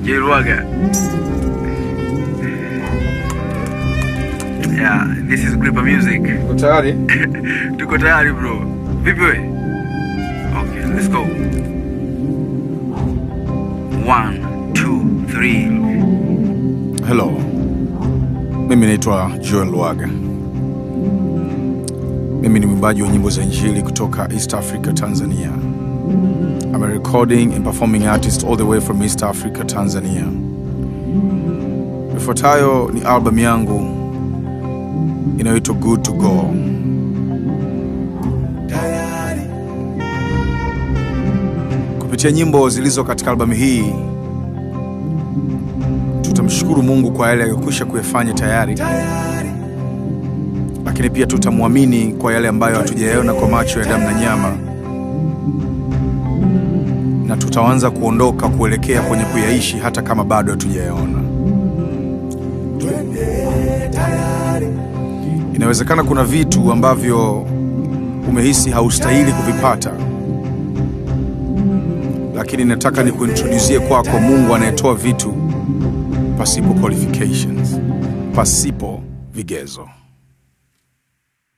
Jelwaga. Yeah, this is Gripper Music. Uko tayari? Tuko tayari bro. Vipi we? Okay, let's go. One, two, three. Hello. Mimi naitwa Joel Lwaga. Mimi ni mwimbaji wa nyimbo za injili kutoka East Africa, Tanzania. I'm a recording and performing artist all the way from East Africa, Tanzania. Ifuatayo ni album yangu inayoitwa Good to Go. Kupitia nyimbo zilizo katika albamu hii tutamshukuru Mungu kwa yale aliyokwisha kuyafanya tayari, lakini pia tutamwamini kwa yale ambayo hatujayaona kwa macho ya damu na nyama, na tutaanza kuondoka kuelekea kwenye kuyaishi hata kama bado hatujayaona. Inawezekana kuna vitu ambavyo umehisi haustahili kuvipata, lakini nataka nikuintrodusie kwako Mungu anayetoa vitu pasipo qualifications, pasipo vigezo.